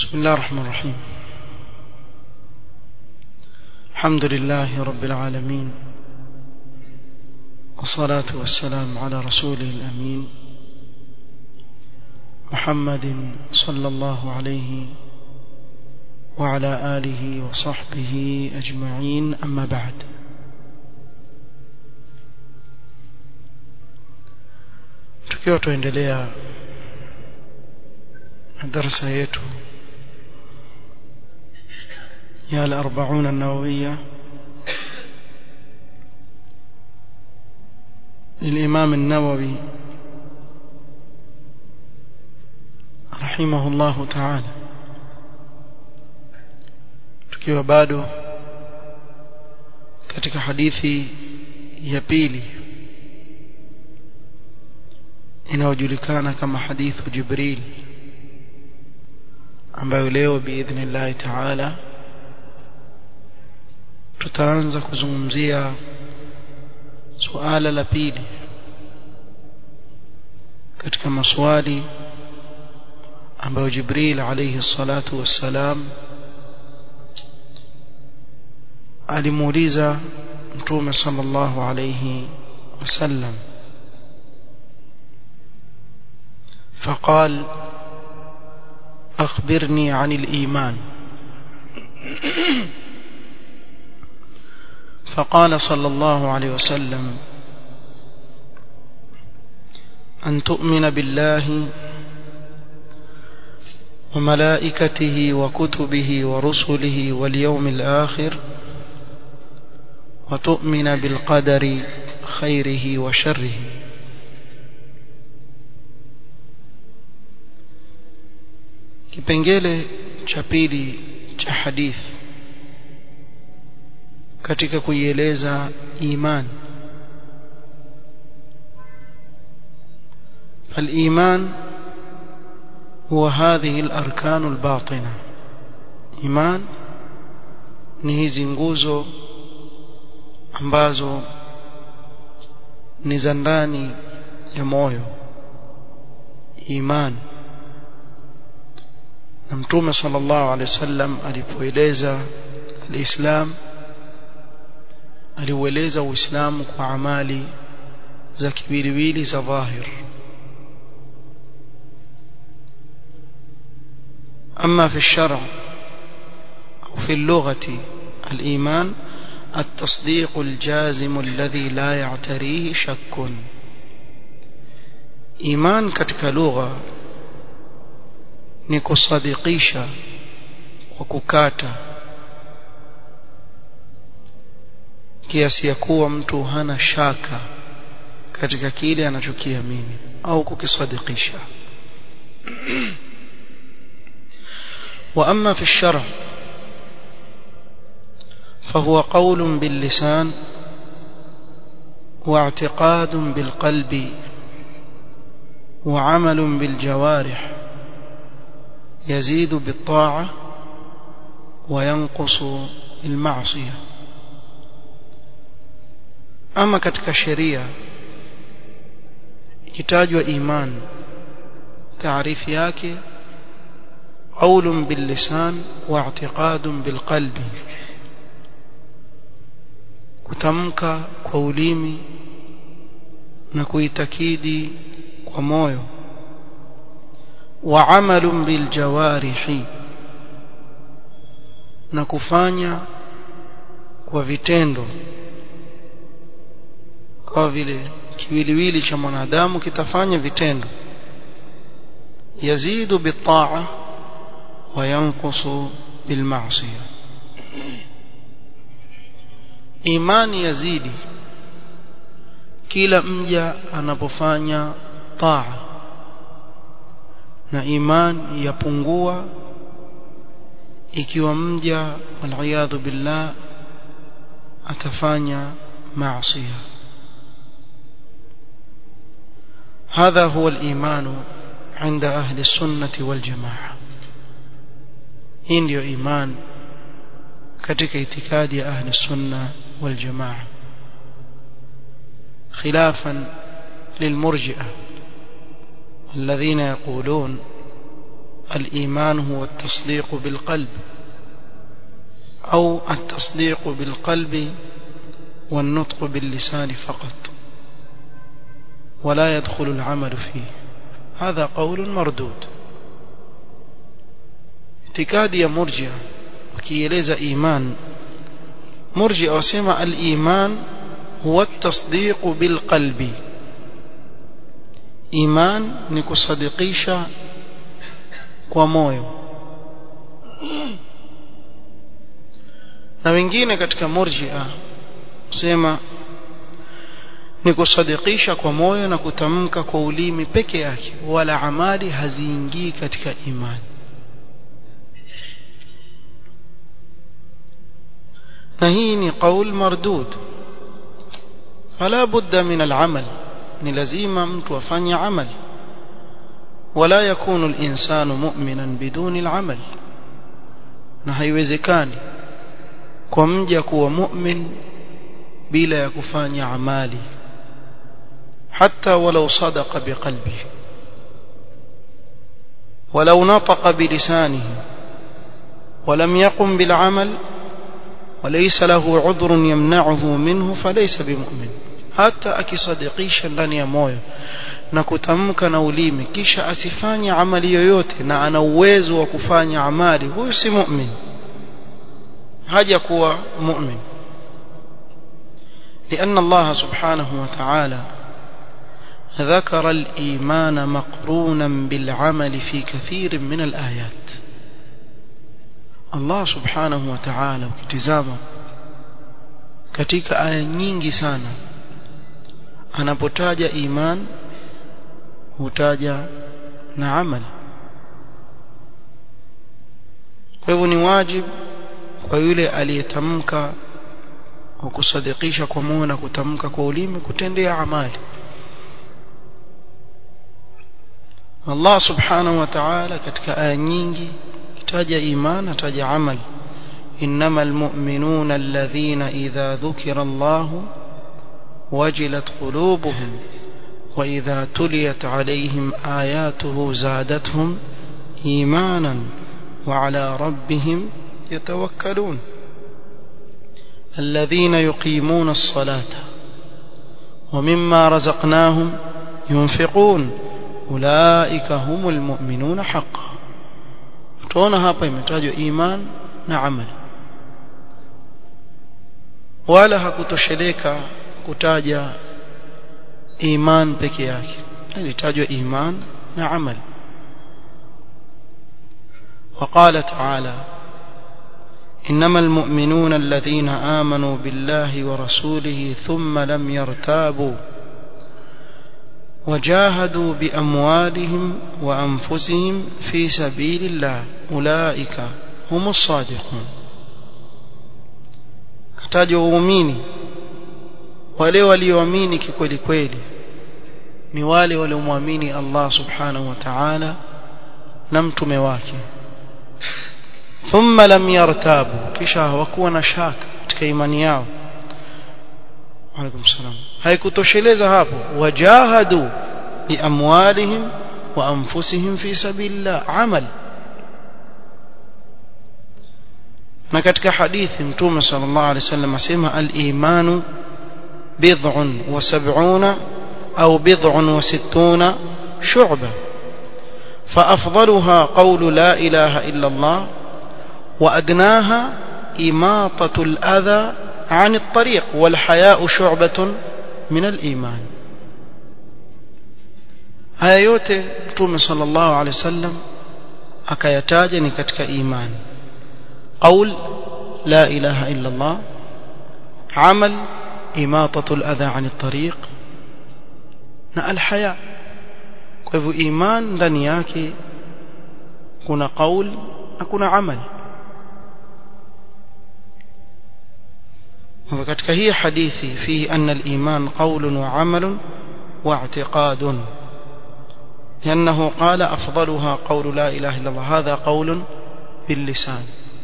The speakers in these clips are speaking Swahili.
بسم الله الرحمن الرحيم الحمد لله رب العالمين والصلاة والسلام على رسوله الأمين محمد صلى الله عليه وعلى آله وصحبه أجمعين أما بعد tukiwa tuendelea na darasa yetu ya al-arba'un an-nawawiyya للإمام النووي رحمه الله تعالى tukiwa bado katika hadithi ya pili inayojulikana kama hadithu Jibril ambayo leo biidhnillah taala tutaanza kuzungumzia suala la pili katika maswali ambayo Jibril alayhi salatu wassalam alimuuliza mtume sallallahu alayhi wasallam فقال أخبرني عن الإيمان فقال صلى الله عليه وسلم أن تؤمن بالله وملائكته وكتبه ورسله واليوم الآخر وتؤمن بالقدر خيره وشره kipengele cha pili cha hadith katika kuieleza iman فالإيمان هو هذه الأركان الباطنة إيمان ni hizi nguzo ambazo ni za ndani ya moyo imani na mtume sallallahu alaihi wasallam alipoeleza alislam aliueleza uislamu kwa amali za kiwiliwili za dhahir أما في الشرع أو في اللغة الإيمان التصديق الجازم الذي لا يعتريه شك إيمان كتك لغة ni kusadikisha kwa kukata kiasi ya kuwa mtu hana shaka katika kile anachokiamini au kukisadikisha واما في الشرع فهو قول باللسان واعتقاد بالقلب وعمل بالجوارح يزيد بالطاعة وينقص المعصية أما katika sheria ikitajwa iman taarifu yake قول باللسان واعتقاد بالقلب kutamka kwa ulimi na kuitakidi kwa moyo وعمل بالجوارح na kufanya kwa vitendo kwa vile kiwiliwili cha mwanadamu kitafanya vitendo yazidu bitaa wa yanqusu bilmaasiya imani yazidi kila mja anapofanya taa na iman yapungua ikiwa mja waliyadhu billah atafanya maasiya هذا هو الإيمان عند أهل السنة والجماعة hii ndio iman katika itikadi ya ahli sunna wal jamaa khilafan lilmurji'a الذين يقولون الإيمان هو التصديق بالقلب أو التصديق بالقلب والنطق باللسان فقط ولا يدخل العمل فيه هذا قول مردود اعتقاد يا مرجع wakieleza iman murji wasema al-iman huwa at-tasdiq bil qalbi iman ni kusadikisha kwa moyo na wengine katika murji'a sema ni kusadikisha kwa moyo na kutamka kwa ulimi peke yake wala amali haziingii katika imani na hii ni qaul mardud fala budda min al-amal ni lazima mtu afanye amal wala yakunu al-insanu mu'minan biduni al-amal na haiwezekani kwa mja kuwa mu'min bila ya kufanya amali hata walau sadaqa biqalbihi ولو نطق بلسانه ولم يقم بالعمل وليس له عذر يمنعه منه فليس بمؤمن حتى akisadikisha ndani ya moyo na kutamka na ulimi kisha asifanye amali yoyote na ana uwezo wa kufanya amali huyu si mu'min haja kuwa mu'min لأن الله سبحانه وتعالى ذكر الإيمان مقرونا بالعمل في كثير من الآيات Allah subhanahu wa ta'ala ukitizama katika aya nyingi sana anapotaja iman hutaja na amal kwa hivyo ni wajibu kwa yule aliyetamka kwa kusadikisha kwa moyo na kutamka kwa ulimi kutendea amali Allah subhanahu wa ta'ala katika aya nyingi taja iman ataja amal إنما المؤمنون الذين إذا ذكر الله وجلت قلوبهم وإذا تليت عليهم آياته زادتهم إيمانا وعلى ربهم يتوكلون الذين يقيمون الصلاة ومما رزقناهم ينفقون أولئك هم المؤمنون حقا tuona hapa imetajwa iman na amali wala hakutosheleka kutaja iman peke yake ilitajwa iman na amali وقال تعالى إنما المؤمنون الذين آمنوا بالله ورسوله ثم لم يرتابوا وجاهدوا بأموالهم وأنفسهم في سبيل الله أولئك هم الصادقون kataja waumini wale walioamini kikweli kweli ni wale waliomwamini Allah subhanahu wa ta'ala na mtume wake thumma lam yartabu kisha hawakuwa na shaka katika imani yao alaikum salam haikutosheleza hapo wajahadu biamwalihim wa anfusihim fi sabilillah amal na katika hadithi mtume sallallahu alaihi wasallam asema al-imanu bid'un wa sab'una au bid'un wa sittuna shu'ba فأفضلها قول لا إله إلا الله وأدناها إماطة الأذى عن الطريق والحياء شعبة من الإيمان haya yote mtume sallallahu alaihi wasallam akayataja ni katika imani qaul la ilaha illa allah amal imatatu al-adha 'an at-tariq na al-haya kwa hivyo iman ndani yake kuna qaul na kuna amal وكتك هي حديثي فيه أن الإيمان قول وعمل واعتقاد لأنه قال أفضلها قول لا إله إلا الله هذا قول باللسان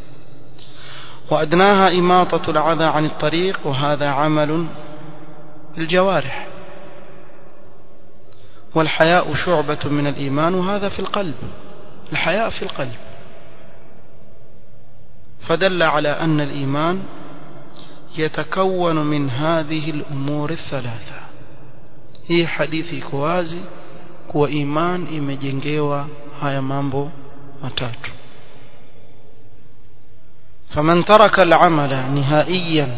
وأدناها إماطة العذى عن الطريق وهذا عمل بالجوارح والحياء شعبة من الإيمان وهذا في القلب الحياء في القلب فدل على أن الإيمان يتكون من هذه الأمور الثلاثة هي حديث كوازي kuwa iman imejengewa haya mambo matatu فمن ترك العمل نهائيا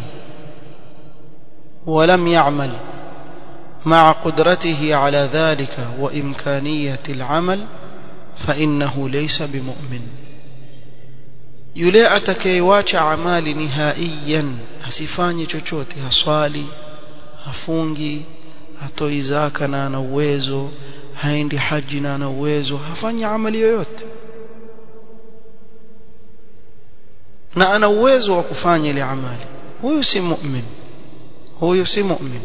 ولم يعمل مع قدرته على ذلك وإمكانية العمل فإنه ليس بمؤمن yule atakayewacha amali nihaiyan asifanye chochote haswali hafungi hatoi zaka na ana uwezo haendi haji na ana uwezo hafanyi amali yoyote na ana uwezo wa kufanya ile amali huyu si mu'min huyu si mu'min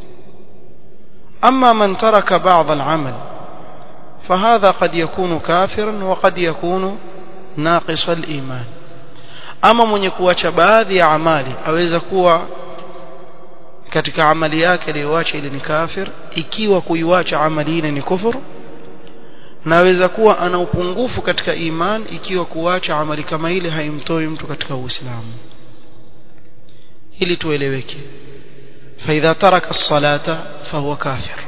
أما من ترك بعض العمل فهذا قد يكون كافرا وقد يكون ناقص الإيمان أما من يكون baadhi ya amali aweza kuwa katika amali yake aliyoacha ile ni kafir ikiwa kuiwacha amali ile ni kufuru naweza kuwa ana upungufu katika iman ikiwa kuacha amali kama ile haimtoi mtu katika uislamu ili tueleweke فإذا ترك الصلاة فهو كافر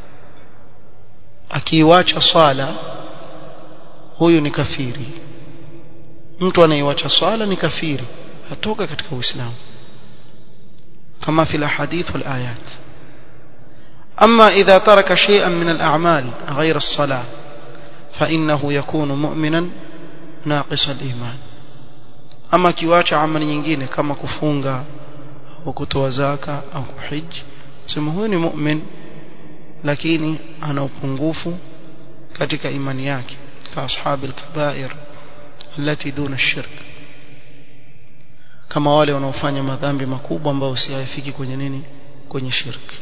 akiiwacha swala huyu ni kafiri mtu anaiwacha swala ni kafiri atoka katika uislamu kama في الاحاديث والايات اما اذا ترك شيئا من الاعمال غير الصلاه فانه يكون مؤمنا ناقص الايمان اما kiwacha amali nyingine kama kufunga au kutoa zaka au kuhiji sema huyu ni mu'min lakini ana upungufu katika imani yake ka ashabi al-kaba'ir التي دون الشرك kama wale wanaofanya madhambi makubwa ambayo usiyafiki kwenye nini kwenye shirki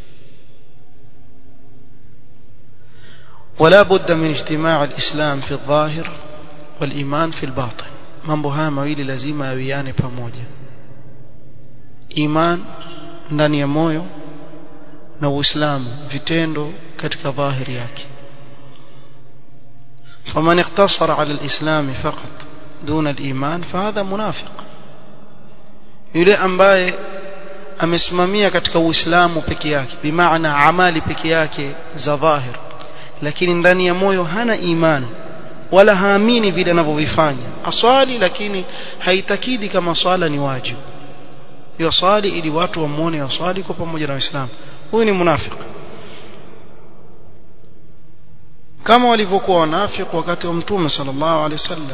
ولا بد من اجتماع الإسلام في الظاهر والإيمان في الباطن mambo haya mawili lazima yawiane pamoja iman ndani ya moyo na uislamu vitendo katika dhahiri yake فمن اقتصر على الإسلام فقط دون الإيمان فهذا منافق yule ambaye amesimamia katika uislamu peke yake bimaana amali peke yake za dhahir lakini ndani ya moyo hana imani wala haamini vile anavyovifanya aswali lakini haitakidi kama swala ni wajibu yaswali ili watu wamuone yaswali kwa pamoja na waislamu huyu ni munafiki kama walivyokuwa wanafiki wakati wa mtume sallallahu alaihi wasallam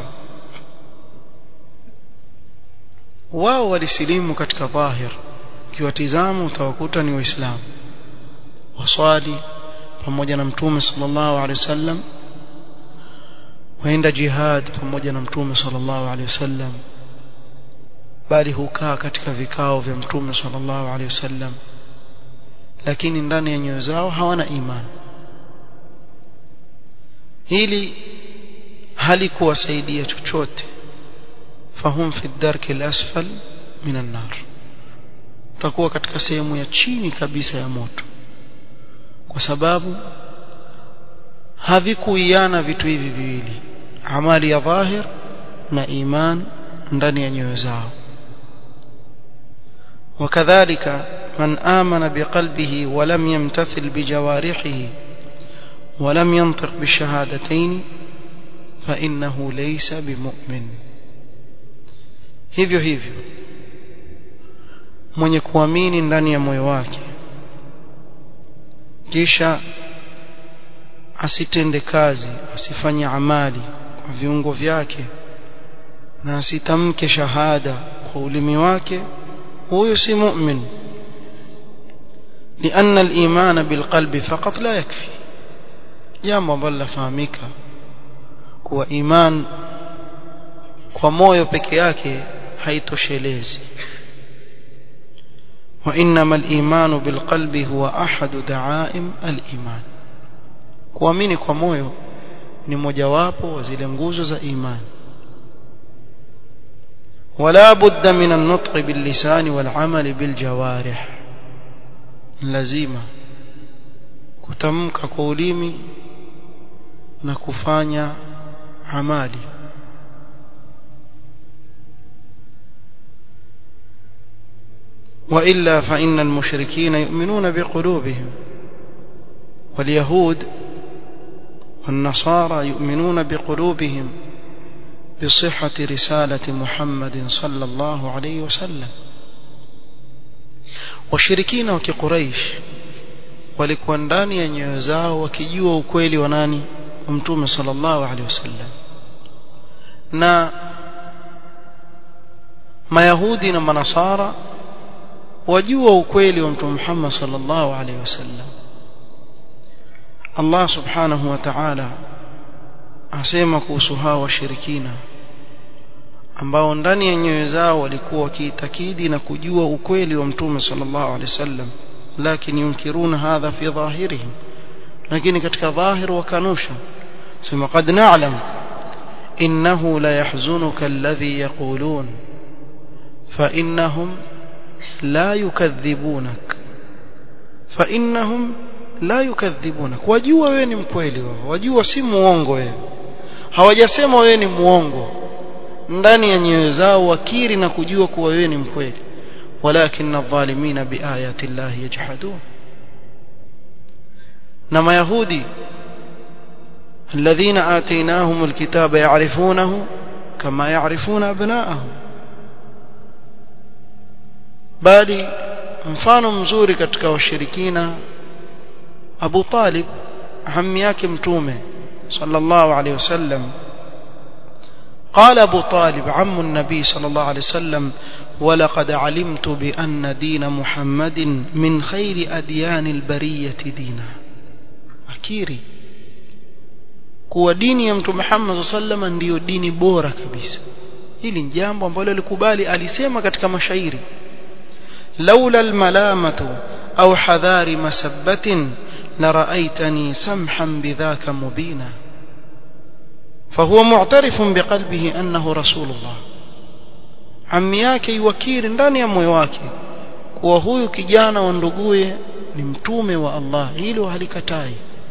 wao walisilimu katika dhahir ukiwatizama utawakuta ni waislamu waswali pamoja na mtume sallallahu alaihi wasallam waenda jihad pamoja na mtume sallallahu alaihi wasallam bali hukaa katika vikao vya mtume sallallahu alaihi wasallam lakini ndani ya nyoyo zao hawana imani hili halikuwasaidia chochote fahum fi darki al-asfal min an-nar takuwa katika sehemu ya chini kabisa ya moto kwa sababu havikuiana vitu hivi viwili amali ya dhahir na iman ndani ya nyoyo zao وكذلك من آمن بقلبه ولم يمتثل بجوارحه ولم ينطق بالشهادتين فإنه ليس بمؤمن hivyo hivyo mwenye kuamini ndani ya moyo wake kisha asitende kazi asifanye amali kwa viungo vyake na asitamke shahada kwa ulimi wake huyu si mu'min لأن الإيمان بالقلب فقط لا يكفي jambo ambalo lafahamika kuwa iman kwa moyo peke yake haitoshelezi وإنما الإيمان بالقلب هو أحد دعائم الإيمان kuamini kwa moyo ni mojawapo wa zile nguzo za imani ولا بد من النطق باللسان والعمل بالجوارح lazima kutamka kwa ulimi na kufanya amali وإلا فإن المشركين يؤمنون بقلوبهم واليهود والنصارى يؤمنون بقلوبهم بصحة رسالة محمد صلى الله عليه وسلم washirikina wa kiquraish walikuwa ndani ya nyoyo zao wakijua ukweli wa nani wa mtume sallallahu alaihi wasallam na mayahudi na manasara wajua ukweli wa mtume Muhammad sallallahu alaihi wasallam Allah subhanahu wa ta'ala asema kuhusu hao washirikina ambao ndani ya nyoyo zao walikuwa wakiitakidi na kujua ukweli wa mtume sallallahu alaihi wasallam lakini yunkiruna hadha fi dhahirihim lakini katika dhahir wakanusha sema qad na'lam innahu la yahzunuka alladhi yaqulun fa innahum la yukadhibunak fa innahum la yukadhibunak wajua wewe ni mkweli wao wajua si muongo wewe hawajasema wewe ni muongo ndani ya nyoyo zao wakiri na kujua kuwa wewe ni mkweli walakin adh-dhalimina biayati llahi yajhadun na mayahudi الذين آتيناهم الكتاب يعرفونه كما يعرفون أبناءهم bali mfano mzuri katika washirikina Abu Talib hammi yake mtume sallallahu alayhi wasallam قال أبو طالب عم النبي صلى الله عليه وسلم ولقد علمت بأن دين محمد من خير أديان البرية دينا أكيري kuwa dini ya mtume Muhammad sallallahu alaihi ndiyo dini bora kabisa hili ni jambo ambalo alikubali alisema katika mashairi laula almalamatu au hadhari masabbatin لرأيتني سمحا بذاك مبينا فهو معترف بقلبه أنه رسول الله ammi yake iwakiri ndani ya moyo wake kuwa huyu kijana wa nduguye ni mtume wa Allah hilo halikatai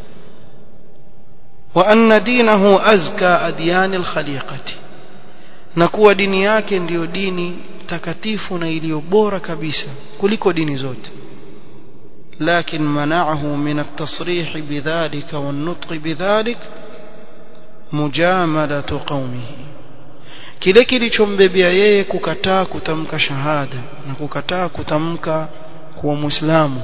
wa anna dinahu azka adyani alkhaliqati na kuwa dini yake ndiyo dini takatifu na iliyo bora kabisa kuliko dini zote لكن منعه من التصريح بذلك والنطق بذلك مجاملة قومه kile kilichombebea yeye kukataa kutamka shahada na kukataa kutamka kuwa muislamu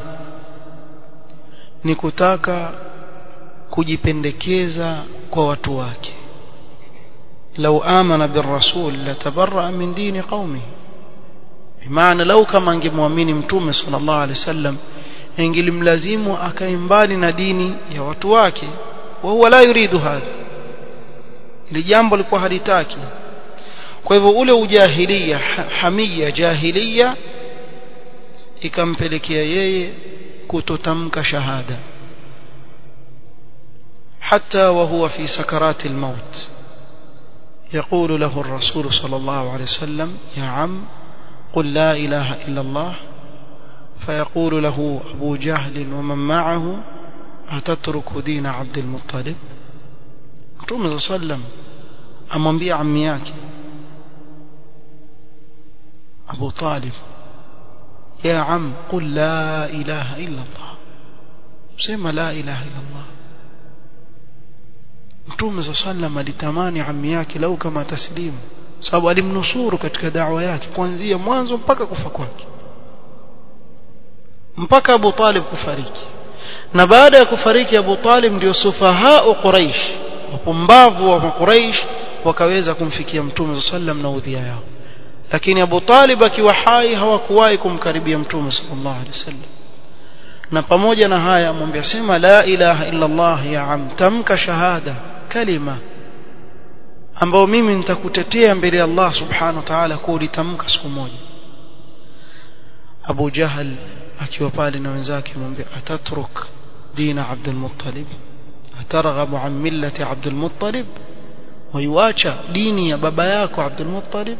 ni kutaka kujipendekeza kwa watu wake lau amana birrasul latabarra min dini qaumihi bimaana lau kama angemwamini mtume sallallahu alaihi wasallam ingelimlazimu akae mbali na dini ya watu wake wa huwa la yuridu hadha ili jambo lilikuwa halitaki kwa hivyo ule ujahilia hamia jahilia ikampelekea yeye kutotamka shahada حتى وهو في سكرات الموت يقول له الرسول صلى الله عليه وسلم يا عم قل لا إله إلا الله فيقول له أبو جهل ومن معه أتترك دين عبد المطلب Mtume صلى الله عليه وسلم amwambia ammi yake Abu Talib ya am qul la ilaha illa Allah sema la ilaha illa Allah Mtume صلى الله عليه وسلم alitamani ammi yake lau kama taslimu sababu alimnusuru katika da'wa yake kuanzia mwanzo mpaka kufa kwake mpaka Abu Talib kufariki na baada ya kufariki Abu Talib ndio sufahau Quraish wapumbavu wa Quraish wakaweza kumfikia Mtume sallam na udhia yao lakini Abu Talib akiwa hai hawakuwahi kumkaribia Mtume sallallahu alaihi wasallam na pamoja na haya amwambia sema la ilaha illa Allah ya am tamka shahada kalima ambao mimi nitakutetea mbele ya Allah subhanahu wa ta'ala kwa ulitamka siku moja Abu Jahal akiwa pale na wenzake amwambia atatruk dina Abdul Muttalib atarghabu an millati Abdul Muttalib waiwacha dini ya baba yako Abdul Muttalib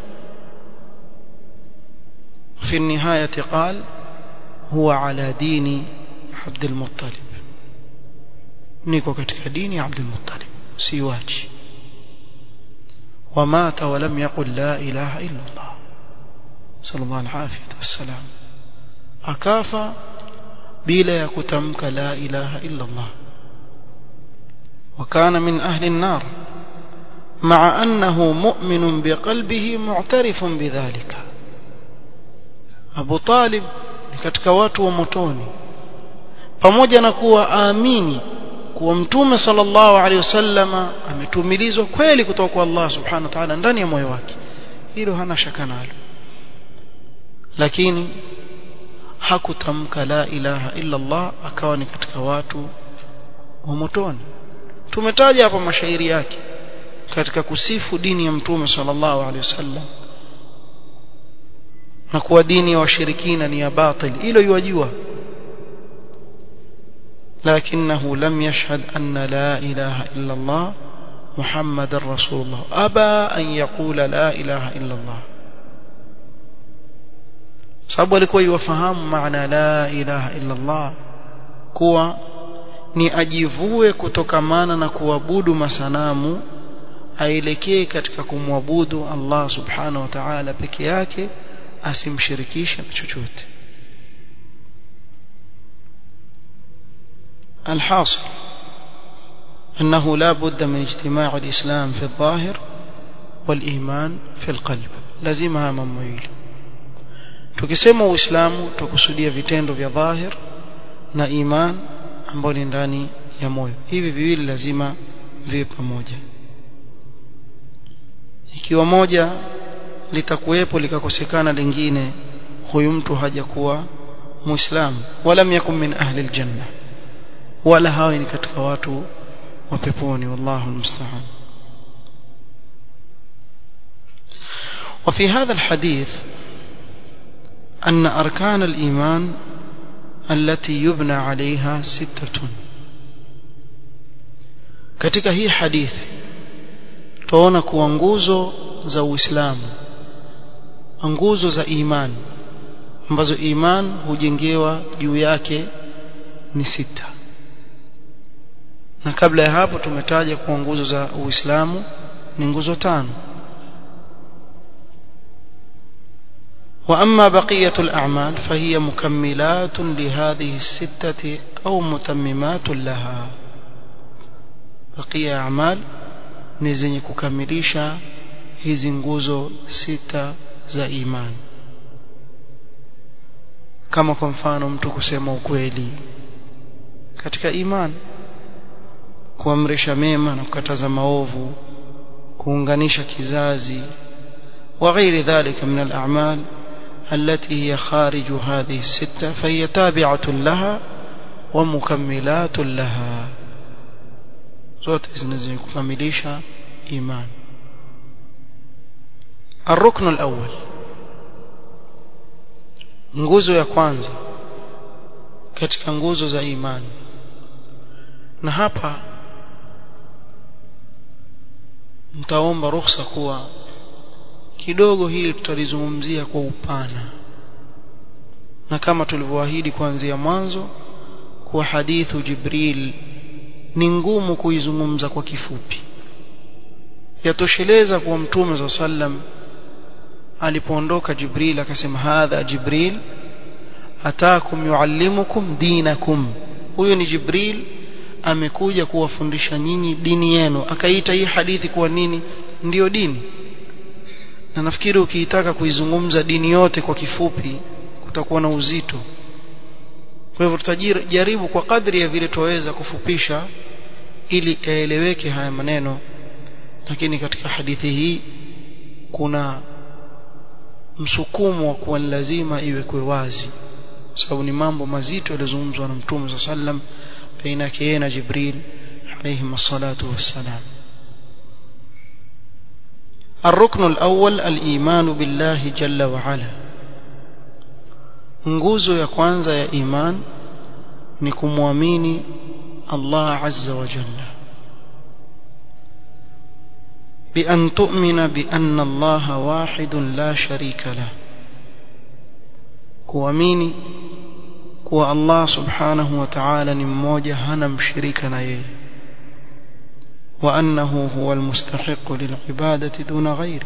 في النهاية قال هو على دين عبد المطلب نيكو katika dini ya Abdul Muttalib siwachi ومات ولم يقل لا إله إلا الله صلى الله العافية والسلام أكافى بلا يكتمك لا إله إلا الله وكان من أهل النار مع أنه مؤمن بقلبه معترف بذلك أبو طالب katika watu wa motoni pamoja na kuwa aamini kuwa mtume sallallahu alaihi wasallama ametumilizwa kweli kutoka kwa Allah subhanahu wa ta'ala ndani ya moyo wake hilo hana shaka nalo lakini hakutamka la ilaha illa Allah akawa ni katika watu wa motoni tumetaja hapa mashairi yake katika kusifu dini ya mtume sallallahu alaihi wasallam na kuwa dini ya washirikina ni ya batil hilo yajua لكنه لم يشهد أن لا إله إلا الله محمد رسول الله أبى أن يقول لا إله إلا الله sababu alikuwa iwafahamu maana la ilaha illa Allah kuwa ni ajivue kutokamana na kuabudu masanamu aelekee katika kumwabudu Allah subhanahu wa ta'ala peke yake asimshirikishe na chochote الحاصل أنه لا بد من اجتماع الإسلام في الظاهر والإيمان في القلب لازمها ممويل tukisema uislamu tukusudia vitendo vya dhahir na iman ambayo ni ndani ya moyo hivi viwili lazima viwe pamoja ikiwa moja litakuwepo likakosekana lingine huyu mtu hajakuwa muislamu wala yakun min ahli aljanna wala hawi ni katika watu wa peponi wallahu almusta'an وفي هذا الحديث أن أركان الإيمان التي يبنى عليها ستة katika hii hadithi tuona kuwa nguzo za Uislamu nguzo za imani ambazo iman hujengewa juu yake ni sita na kabla ya hapo tumetaja kuwa nguzo za Uislamu ni nguzo tano وأما بقية الأعمال فهي مكملات لهذه الستة أو متممات لها بقية أعمال نزني ككمليشا hizi nguzo sita za imani kama kwa mfano mtu kusema ukweli katika imani kuamrisha mema na kukataza maovu kuunganisha kizazi وغير ذلك من الأعمال التي هي خارج هذه الستة فهي تابعة لها ومكملات لها zote zinaweza kukamilisha iman الركن الأول nguzo ya kwanza katika nguzo za imani na hapa mtaomba ruhusa kuwa kidogo hili tutalizungumzia kwa upana na kama tulivyoahidi kuanzia mwanzo kuwa hadithu Jibril ni ngumu kuizungumza kwa kifupi yatosheleza kuwa mtume za sallam alipoondoka Jibril akasema hadha Jibril atakum yuallimukum dinakum huyo ni Jibril amekuja kuwafundisha nyinyi dini yenu akaita hii hadithi kuwa nini ndiyo dini na nafikiri ukiitaka kuizungumza dini yote kwa kifupi kutakuwa na uzito kwa hivyo tutajaribu kwa kadri ya vile tuweza kufupisha ili yaeleweke haya maneno lakini katika hadithi hii kuna msukumo wa kuwa lazima iwekwe wazi sababu ni mambo mazito yaliyozungumzwa na mtume sa sallam baina yake yeye na Jibril alayhi salatu wassalam الركن الأول الإيمان بالله جل وعلا nguzo ya kwanza ya iman ni kumwamini Allah azza wa jalla بأن تؤمن بأن الله واحد لا شريك له kuamini kuwa Allah subhanahu wa ta'ala ni mmoja hana mshirika na yeye وأنه هو المستحق للعبادة دون غيره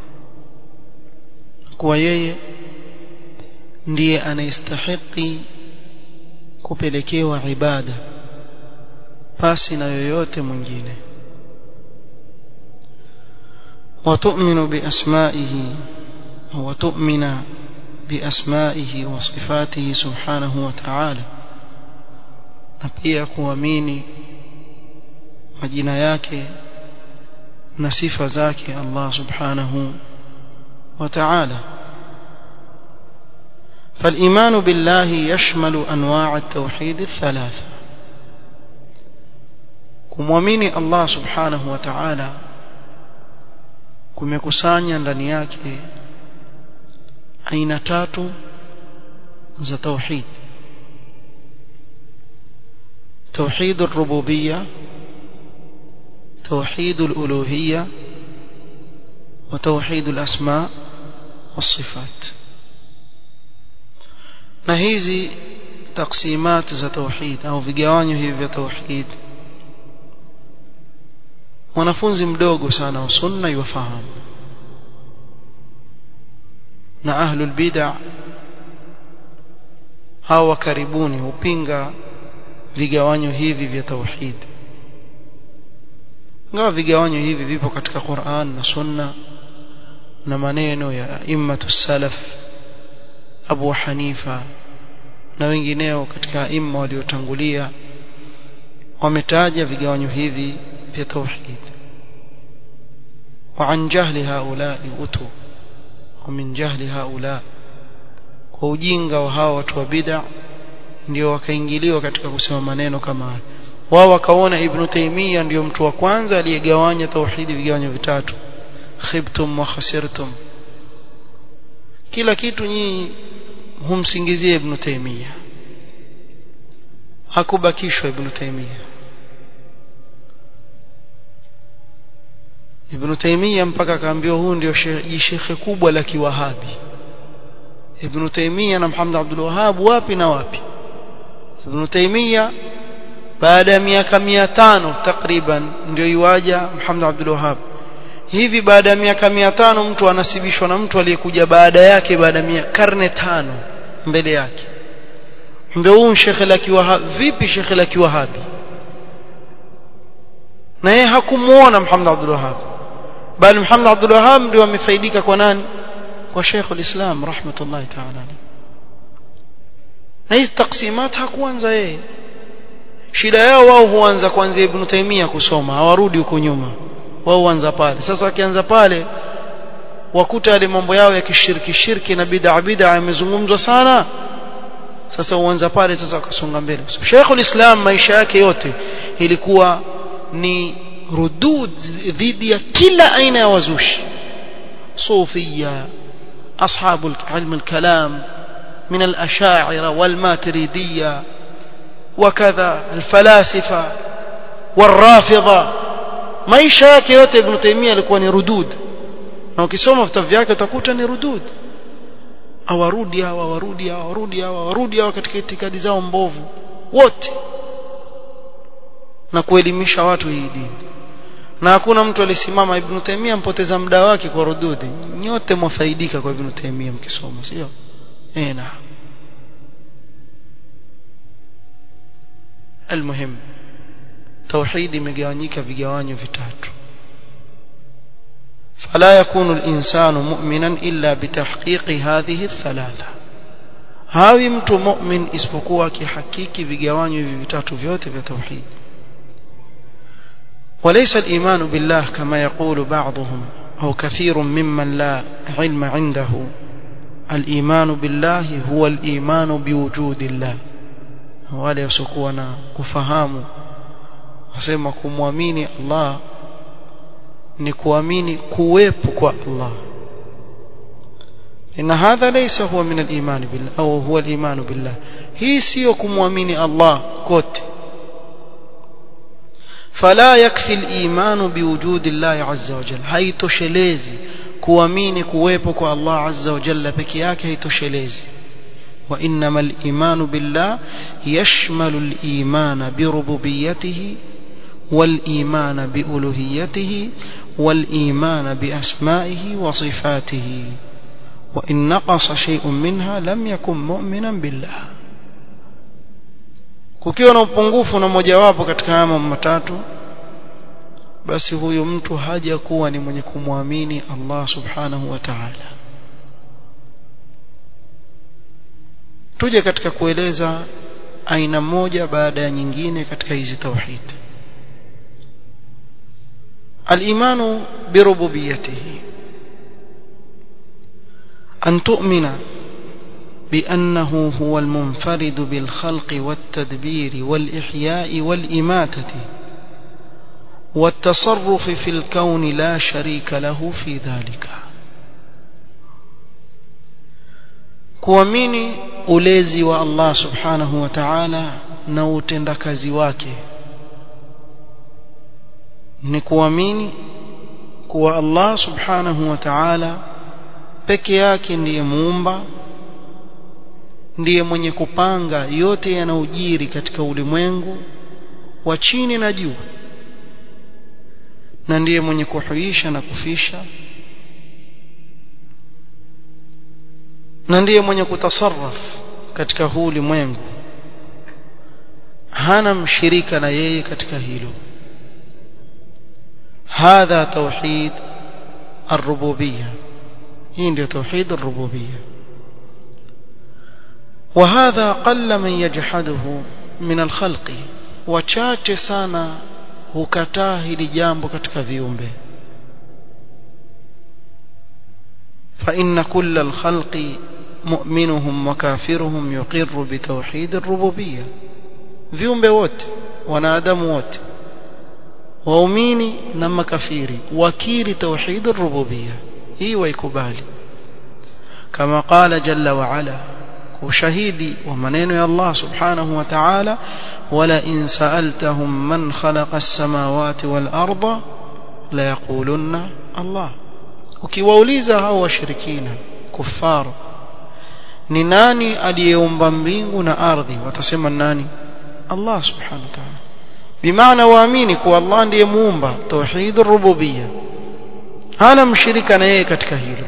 kuwa yeye ndiye anayestahiki kupelekewa ibada pasi na yoyote mwingine وتؤمن بأسمائه وتؤمن بأسمائه وصفاته سبحانه وتعالى na pia kuamini majina yake na sifa zake Allah subhanahu wa ta'ala فالإيمان بالله يشمل أنواع التوحيد الثلاثة kumwamini Allah subhanahu wa ta'ala kumekusanya ndani yake aina tatu za tauhid توحيد الربوبية توحيد الألوهية وتوحيد الأسماء والصفات na hizi taksimat za tauhid au vigawanyo hivi vya tauhid mwanafunzi mdogo sana wa sunna yufahamu na ahlul bid'a hawa karibuni hupinga vigawanyo hivi vya tauhid ingawa vigawanyo hivi vipo katika Qur'an na Sunna na maneno ya immatu salaf Abu Hanifa na wengineo katika imma waliotangulia wametaja vigawanyo hivi vya tauhid وعن جهل هؤلاء أتوا ومن جهل هؤلاء kwa ujinga wa hawa watu wa bid'a ndio wakaingiliwa katika kusema maneno kama haya wao wakaona ibn Taymiyyah ndio mtu wa kwanza aliyegawanya tauhidi vigawanyo vitatu khibtum wa khasirtum kila kitu nyinyi humsingizia ibn Taymiyyah hakubakishwa ibn Taymiyyah ibn Taymiyyah mpaka akaambiwa huu ndio shekhe kubwa la kiwahabi ibn Taymiyyah na Muhammad Abdul Wahhab wapi na wapi Ibn Taymiyyah baada ya miaka 500 takriban ndio iwaja Muhammad Abdul Wahhab hivi baada ya miaka 500 mtu anasibishwa na mtu aliyekuja baada yake baada ya karne tano mbele yake ndio huyu shekhe la kiwahabi vipi shekhe la kiwahabi na yeye hakumuona Muhammad Abdul Wahhab bali Muhammad Abdul Wahhab ndio amefaidika kwa nani kwa Sheikh al-Islam rahmatullahi ta'ala na hizi taksimat hakuanza yeye shida yao wao huanza kuanzia Ibn Taymiyyah kusoma hawarudi huko nyuma wao huanza pale sasa wakianza pale wakuta yale mambo yao ya kishiriki shirki na bid'a bid'a yamezungumzwa sana sasa uanza pale sasa wakasonga mbele so, Sheikh al-Islam maisha yake yote ilikuwa ni rudud dhidi ya kila aina ya wazushi صوفية أصحاب علم الكلام من الأشاعرة والماتريدية وكذا الفلاسفة والرافضة maisha yake yote Ibn Taymiyyah alikuwa ni rudud na ukisoma vitabu vyake utakuta ni rudud awarudi hawa warudi hawa warudi hawa warudi hawa katika itikadi zao mbovu wote na kuelimisha watu hii dini na hakuna mtu alisimama Ibn Taymiyyah mpoteza muda wake kwa rududi nyote mwafaidika kwa Ibn Taymiyyah mkisoma sio eh na المهم توحيد imegawanyika vigawanyo vitatu فلا يكون الإنسان مؤمنا إلا بتحقيق هذه الثلاثة hawi mtu mu'min isipokuwa akihakiki vigawanyo hivi vitatu vyote vya tauhid وليس الإيمان بالله كما يقول بعضهم أو كثير ممن لا علم عنده الإيمان بالله هو الإيمان بوجود الله wale wasiokuwa na kufahamu wasema kumwamini Allah ni kuamini kuwepo kwa Allah إن هذا ليس هو من الإيمان بالله أو هو الإيمان بالله هي سيو كمؤمن الله كوت فلا يكفي الإيمان بوجود الله عز وجل هاي تشليزي kuamini kuwepo kwa Allah azza wa jalla peke yake haitoshelezi وإنما الإيمان بالله يشمل الإيمان بربوبيته والإيمان بألوهيته والإيمان بأسمائه وصفاته وإن نقص شيء منها لم يكن مؤمنا بالله kukiwa na upungufu na mojawapo katika haya mambo matatu basi huyu mtu haja kuwa ni mwenye kumwamini Allah subhanahu wa ta'ala tuje katika kueleza aina moja baada ya nyingine katika hizi tauhid الإيمان بربوبيته أن تؤمن بأنه هو المنفرد بالخلق والتدبير والإحياء والإماتة والتصرف في الكون لا شريك له في ذلك kuamini ulezi wa Allah subhanahu wa ta'ala na utendakazi wake ni kuamini kuwa Allah subhanahu wa ta'ala peke yake ndiye muumba ndiye mwenye kupanga yote yanayojiri katika ulimwengu wa chini na juu na ndiye mwenye kuhuisha na kufisha na ndiye mwenye kutasarraf katika huu ulimwengu hana mshirika na yeye katika hilo هذا توحيد الربوبية هي توحيد الربوبية وهذا قل من يجحده من الخلق وchache sana hukataa hili jambo katika viumbe فإن كل الخلق مؤمنهم وكافرهم يقر بتوحيد الربوبية viumbe wote wanadamu wote waumini na makafiri wakiri tauhid ar-rububiyya hii waikubali kama qala jalla wa ala ushahidi wa maneno ya Allah subhanahu wa ta'ala wala in sa'altahum man khalaqa as-samawati wal arda la yaqulunna Allah ukiwauliza hao washirikina kufar ni nani aliyeumba mbingu na ardhi watasema nani Allah subhanahu wa ta'ala bimaana waamini kuwa Allah ndiye muumba tauhidur rububiyya hana mshirika na yeye katika hilo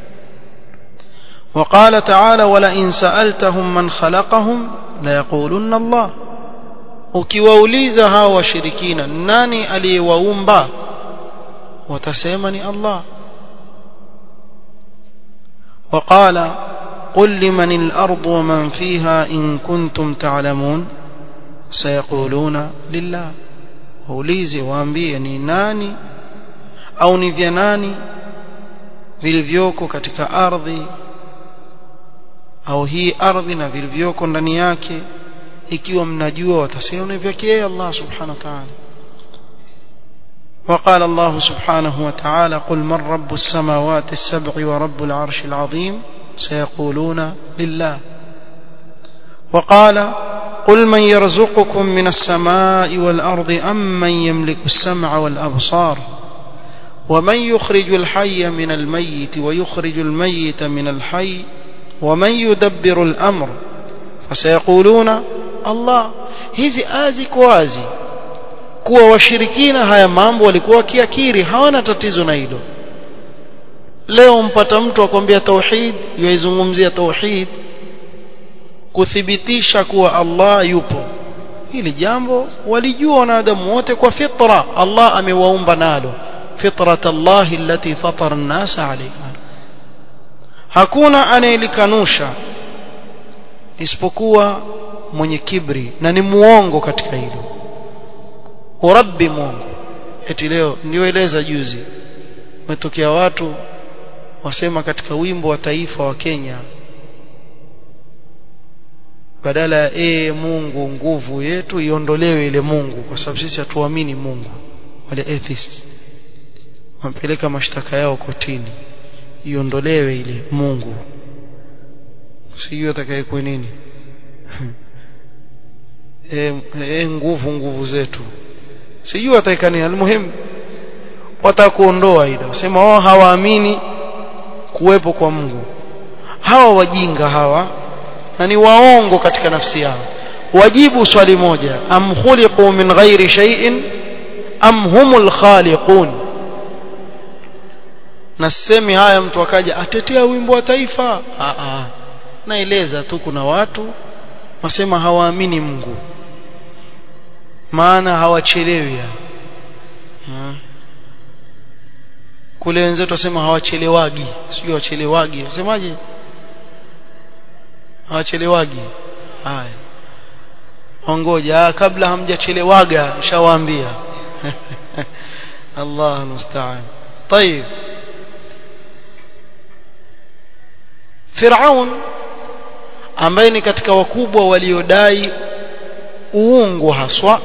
وقال تعالى ولئن سألتهم من خلقهم ليقولن الله ukiwauliza hao washirikina nani aliyewaumba watasema ni Allah وقال قل لمن الأرض ومن فيها إن كنتم تعلمون sayaquluna lillah waulize waambie ni nani au ni vya nani vilivyoko katika ardhi au hii ardhi na vilivyoko ndani yake ikiwa mnajua watasema ni vyake Allah subhanahu wa ta'ala وقال الله سبحانه وتعالى قل من رب السماوات السبع ورب العرش العظيم سيقولون لله وقال قل من يرزقكم من السماء والأرض أم من يملك السمع والأبصار ومن يخرج الحي من الميت ويخرج الميت من الحي ومن يدبر الأمر فسيقولون الله hizi azi kwazi kuwa washirikina haya mambo walikuwa kiakiri hawana tatizo na hilo leo mpata mtu akwambia tauhid yaizungumzia tauhid kuthibitisha kuwa Allah yupo hili jambo walijua wanadamu wote kwa fitra Allah amewaumba nalo fitrat Allah allati fatara an-nas alayha hakuna anayelikanusha isipokuwa mwenye kibri na ni muongo katika hilo urabbi Mungu eti leo nioeleza juzi umetokea watu wasema katika wimbo wa taifa wa Kenya badala ya ee Mungu nguvu yetu iondolewe ile Mungu kwa sababu sisi hatuamini Mungu wale atheists wampeleka mashtaka yao kotini iondolewe ile Mungu sijui atakayekuwa nini e, e, nguvu nguvu zetu sijui ataweka nini almuhimu watakuondoa ile sema wao hawaamini kuwepo kwa Mungu hawa wajinga hawa na ni waongo katika nafsi yao wajibu swali moja am khuliqu min ghairi shay'in am humul khaliqun na semi haya mtu akaja atetea wimbo wa taifa a a naeleza tu kuna watu wasema hawaamini Mungu maana hawachelewi ha. kule wenzetu wasema hawachelewagi sijui wachelewagi wasemaje hawachelewagi haya ongoja kabla hamjachelewaga nishawaambia Allah musta'an طيب Firaun ambaye ni katika wakubwa waliodai uungu haswa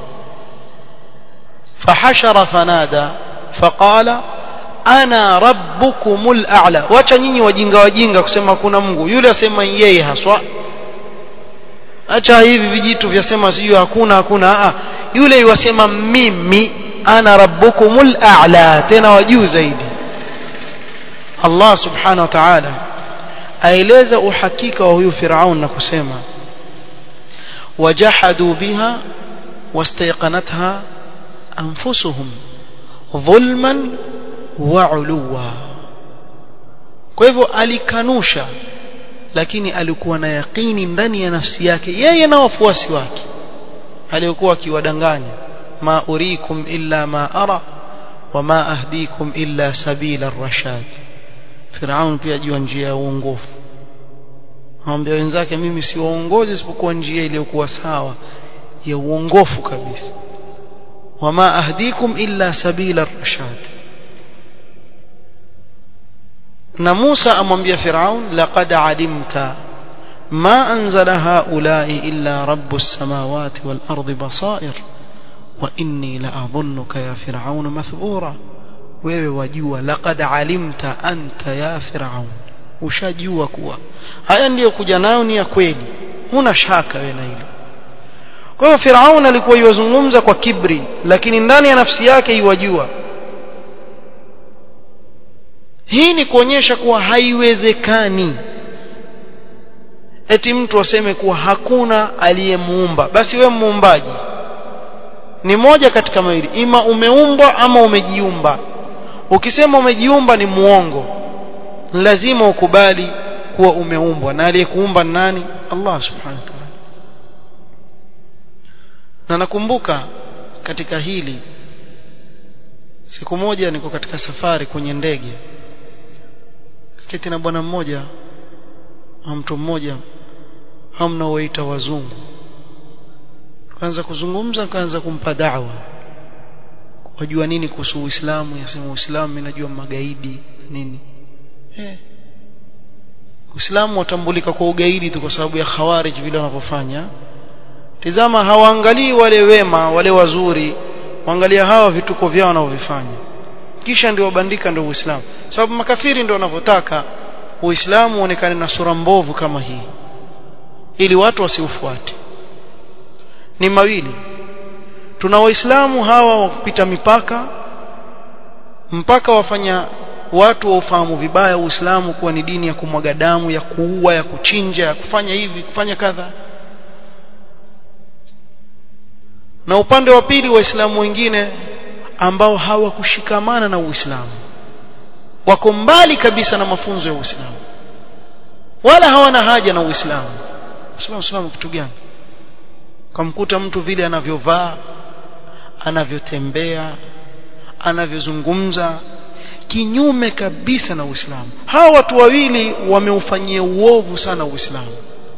fahashara fanada faqala ana rabbukumul a'la wacha nyinyi wajinga wajinga kusema kuna Mungu yule asema yeye haswa acha hivi vijitu vyasema sijui hakuna hakuna a yule yuwasema mimi ana rabbukumul a'la tena wajuu zaidi Allah subhanahu wa ta'ala aeleza uhakika wa huyu Firaun na kusema wajahadu biha wastayqanatha anfusuhum dhulman wa uluwa kwa hivyo alikanusha lakini alikuwa na yaqini ndani ya nafsi yake yeye na wafuasi wake aliyokuwa akiwadanganya ma urikum illa ma ara wama ahdikum illa sabila ar-rashad Firaun pia jua njia ya uongofu Anambia wenzake mimi si waongozi isipokuwa njia iliyokuwa sawa ya uongofu kabisa wama ahdikum illa sabila ar-rashad na Musa amwambia Firaun laqad alimta ma anzala haula'i illa rabbus samawati wal ardi basair wa inni la adhunnuka ya Firaun mathbura wewe wajua laqad alimta anta ya Firaun ushajua kuwa haya ndiyo kuja nayo ni ya kweli huna shaka wewe na hilo kwa hiyo Firaun alikuwa yozungumza kwa kibri lakini ndani ya nafsi yake iwajua hii ni kuonyesha kuwa haiwezekani eti mtu aseme kuwa hakuna aliyemuumba basi we muumbaji ni moja katika mawili ima umeumbwa ama umejiumba ukisema umejiumba ni muongo lazima ukubali kuwa umeumbwa na aliyekuumba nani Allah subhanahu wa ta'ala na nakumbuka katika hili siku moja niko katika safari kwenye ndege kiti na bwana mmoja mtu mmoja hamna waita wazungu kaanza kuzungumza kaanza kumpa da'wa wajua nini kuhusu Uislamu yasema Uislamu mimi najua magaidi nini eh Uislamu watambulika kwa ugaidi tu kwa sababu ya khawarij vile wanavyofanya tizama hawaangalii wale wema wale wazuri waangalia hawa vituko vyao wanavyofanya kisha ndio wabandika ndio Uislamu sababu makafiri ndio wanavyotaka Uislamu uonekane na sura mbovu kama hii ili watu wasiufuate ni mawili tuna waislamu hawa wa kupita mipaka mpaka wafanya watu waufahamu vibaya Uislamu kuwa ni dini ya kumwaga damu ya kuua ya kuchinja ya kufanya hivi kufanya kadha na upande wa pili waislamu wengine ambao hawakushikamana na Uislamu wako mbali kabisa na mafunzo ya Uislamu wala hawana haja na Uislamu Uislamu Uislamu kitu gani kamkuta mtu vile anavyovaa anavyotembea anavyozungumza kinyume kabisa na Uislamu hawa watu wawili wameufanyia uovu sana Uislamu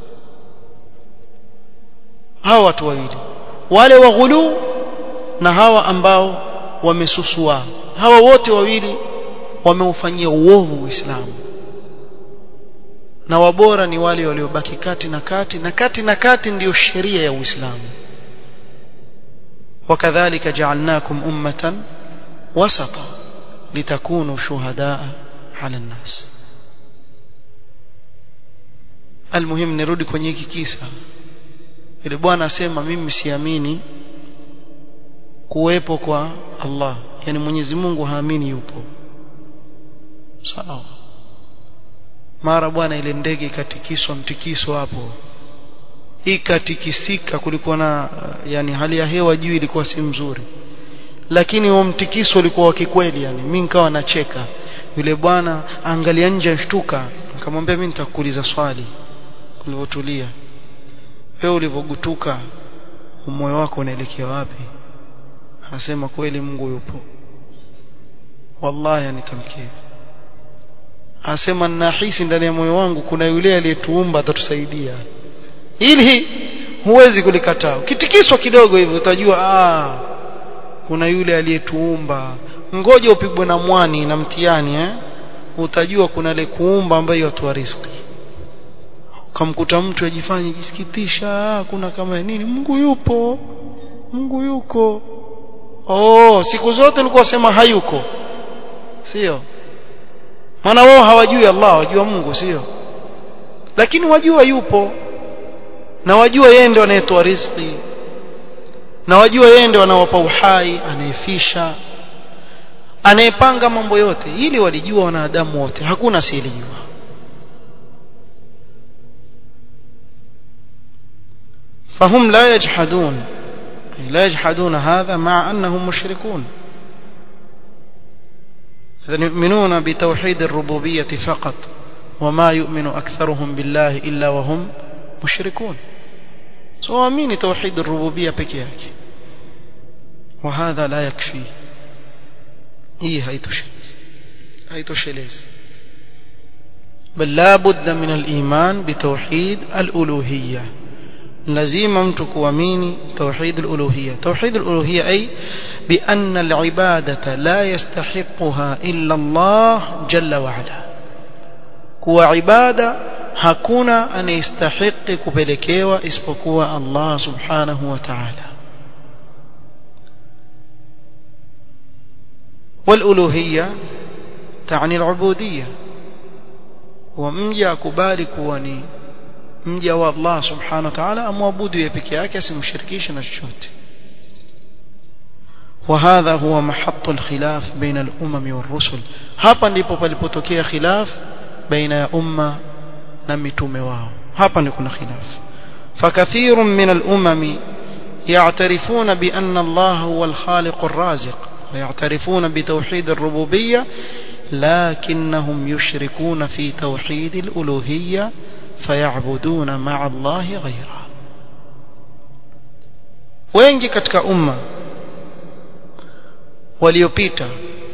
hawa watu wawili wale waghulu na hawa ambao wamesusua hawa wote wawili wameufanyia uovu Uislamu na wabora ni wale waliobaki kati na kati na kati na kati ndiyo sheria ya Uislamu wakadhalika ja'alnakum ummatan wasata litakunu shuhadaa 'ala an-nas almuhim nirudi kwenye hiki kisa ile bwana asema mimi siamini kuwepo kwa Allah yani Mwenyezi Mungu haamini yupo sawa mara bwana ile ndege ikatikiswa mtikiso hapo ikatikisika kulikuwa na yani hali ya hewa juu ilikuwa si mzuri lakini huo mtikiso ulikuwa wa kikweli yani mimi nikawa nacheka yule bwana angalia nje ashtuka nikamwambia mimi nitakuuliza swali ulivyotulia wewe ulivyogutuka moyo wako unaelekea wapi anasema kweli Mungu yupo wallahi nikamkiri anasema ninahisi ndani ya moyo wangu kuna yule aliyetuumba atatusaidia ili huwezi kulikataa ukitikiswa kidogo hivyo utajua ah kuna yule aliyetuumba ngoja upigwe na mwani na mtihani eh utajua kuna ile kuumba ambaye yatoa riziki ukamkuta mtu ajifanye jisikitisha kuna kama nini Mungu yupo Mungu yuko oh siku zote ulikuwa sema hayuko sio maana wao hawajui Allah wajua Mungu sio lakini wajua yupo na wajua yeye ndio anayetoa riziki na wajua yeye ndio anawapa uhai anayefisha anayepanga mambo yote ili walijua wanadamu wote hakuna asiyelijua فهم لا يجحدون لا يجحدون هذا مع أنهم مشركون يؤمنون بتوحيد الربوبية فقط وما يؤمن أكثرهم بالله إلا وهم مشركون سوامين توحيد الربوبية بكياك وهذا لا يكفي إيه هاي تشليز بل لا بد من الإيمان بتوحيد الألوهية lazima mtu kuamini توحيد الألوهية توحيد الألوهية أي بأن العبادة لا يستحقها إلا الله جل وعلا kuwa ibada hakuna anayestahiki kupelekewa isipokuwa Allah subhanahu wa ta'ala والألوهية تعني العبودية ومجا كبالي كواني mja wa Allah subhanahu wa ta'ala amwabudu yeye peke yake asimshirikishe na chochote وهذا هو محط الخلاف بين الأمم والرسل hapa ndipo palipotokea khilaf baina ya umma na mitume wao hapa ndipo kuna khilaf فكثير من الأمم يعترفون بأن الله هو الخالق الرازق ويعترفون بتوحيد الربوبية لكنهم يشركون في توحيد الألوهية فيعبدون مع الله غيره wengi katika umma waliopita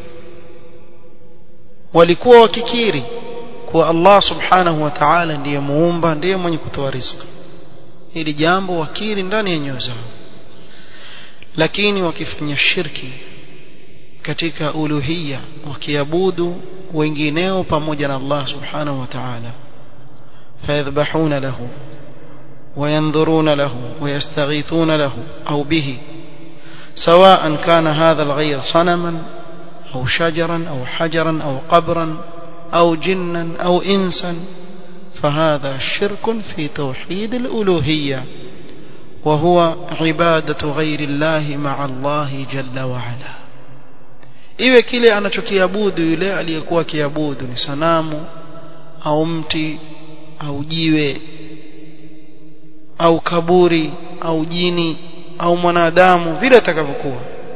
walikuwa wakikiri kuwa Allah subhanahu wa ta'ala ndiye muumba ndiye mwenye kutoa riziki hili jambo wakiri ndani ya nyoyo zao lakini wakifanya shirki katika uluhiyya wakiabudu wengineo pamoja na Allah subhanahu wa ta'ala فيذبحون له وينظرون له ويستغيثون له أو به سواء كان هذا الغير صنما أو شجرا أو حجرا أو قبرا أو جنا أو إنسا فهذا شرك في توحيد الألوهية وهو عبادة غير الله مع الله جل وعلا iwe kile anachokiabudu yule aliyekuwa kiabudu ni sanamu au mti au jiwe au kaburi au jini au mwanadamu vile atakavyokuwa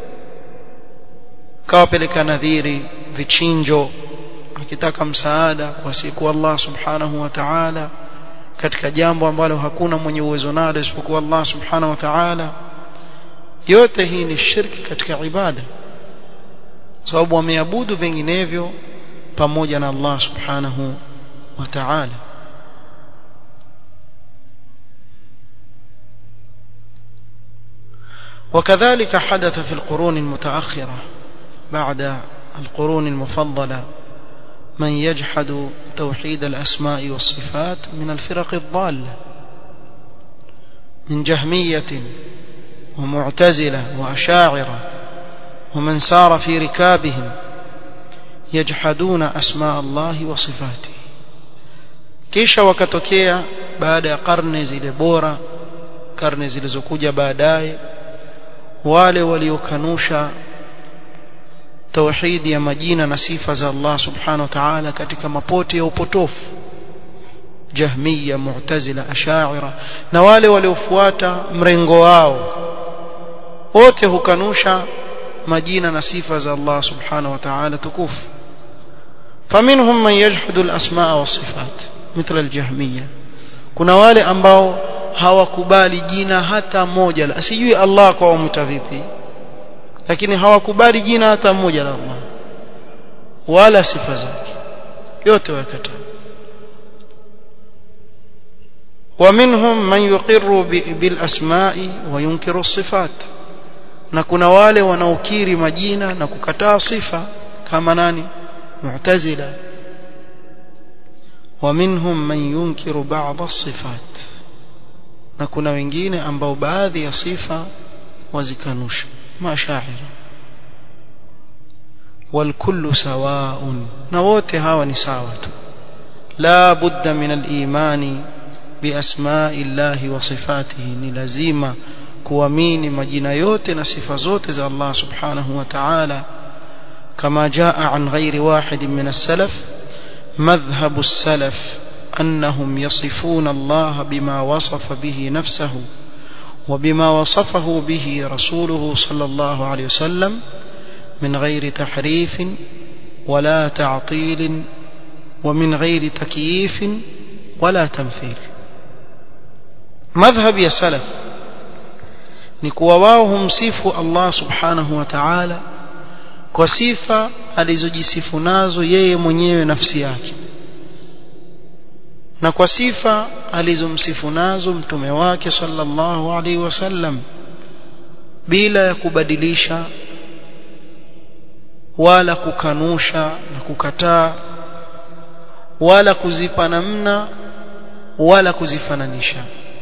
kawapeleka nadhiri vichinjo akitaka msaada kwa siku Allah subhanahu wa ta'ala katika jambo ambalo hakuna mwenye uwezo nalo isipokuwa Allah subhanahu wa ta'ala yote hii ni shirki katika ibada sababu wameabudu vinginevyo pamoja na Allah subhanahu wa ta'ala وكذلك حدث في القرون المتأخرة بعد القرون المفضلة من يجحد توحيد الأسماء والصفات من الفرق الضالة من جهمية ومعتزلة وأشاعرة ومن سار في ركابهم يجحدون أسماء الله وصفاته kisha wakatokea baada ya karne zile bora karne zilizokuja baadaye wale waliokanusha tauhidi ya majina na sifa za Allah subhanahu wa ta'ala katika mapote ya upotofu jahmiya mu'tazila ash'ira na wale waliofuata mrengo wao wote hukanusha majina na sifa za Allah subhanahu wa ta'ala tukufu faminhum man yajhudu al-asmaa wa sifat mithla al-jahmiyya kuna wale ambao hawakubali jina hata moja la sijui Allah kwa wamta vipi lakini hawakubali jina hata moja la Allah wala sifa zake yote wakataa ومنهم من يقر بالاسماء وينكر الصفات na kuna wale wanaokiri majina na kukataa sifa kama nani mu'tazila ومنهم من ينكر بعض الصفات na kuna wengine ambao baadhi ya sifa wazikanusha mashaira والكل سواء na wote hawa ni sawa tu la budda min al-imani biasma'i llahi wa sifatihi ni lazima kuamini majina yote na sifa zote za Allah subhanahu wa ta'ala kama jaa an ghairi wahid min as-salaf madhhabu as-salaf أنهم يصفون الله بما وصف به نفسه وبما وصفه به رسوله صلى الله عليه وسلم من غير تحريف ولا تعطيل ومن غير تكييف ولا تمثيل مذهب يا سلف نكواواهم صفوا الله سبحانه وتعالى kwa sifa alizojisifu nazo yeye mwenyewe nafsi yake na kwa sifa alizomsifu nazo mtume wake sallallahu alaihi wasallam bila ya kubadilisha wala kukanusha na kukataa wala kuzipa namna wala kuzifananisha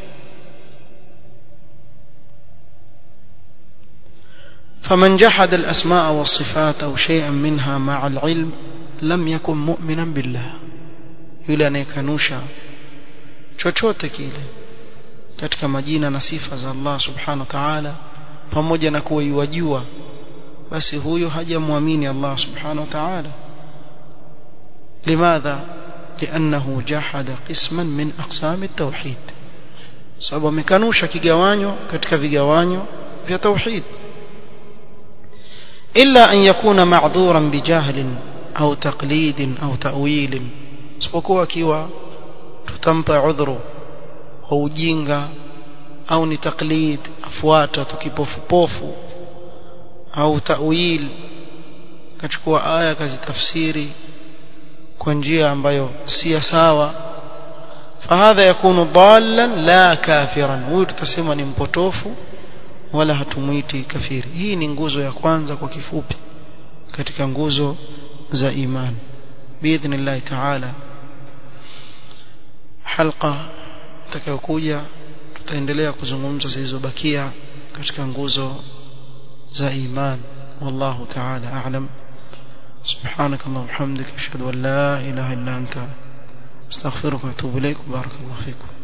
فمن جحد الأسماء والصفات أو شيئا منها مع العلم لم يكن مؤمنا بالله yule anayekanusha chochote kile katika majina na sifa za Allah subhanahu wa ta'ala pamoja na kuwa yuwajua basi huyo hajamwamini Allah subhanahu wa ta'ala limadha لأنه جحد قسما من أقسام التوحيد sababu amekanusha kigawanyo katika vigawanyo vya tauhid illa an yakuna ma'dhuran bijahlin au taqlidin au ta'wilin isipokuwa akiwa tutampa udhuru wa ujinga au ni taklid afuata tukipofupofu au ta'wil kachukua aya kazitafsiri kwa njia ambayo si sawa fahadha yakunu dallan la kafiran huyu tutasema ni mpotofu wala hatumuiti kafiri hii ni nguzo ya kwanza kwa kifupi katika nguzo za imani biidhnillah taala halqa itakayokuja tutaendelea kuzungumza zilizobakia katika nguzo za iman wallahu taala a'lam سبحانك اللهم وبحمدك اشهد ان لا اله الا انت استغفرك واتوب اليك بارك الله فيكم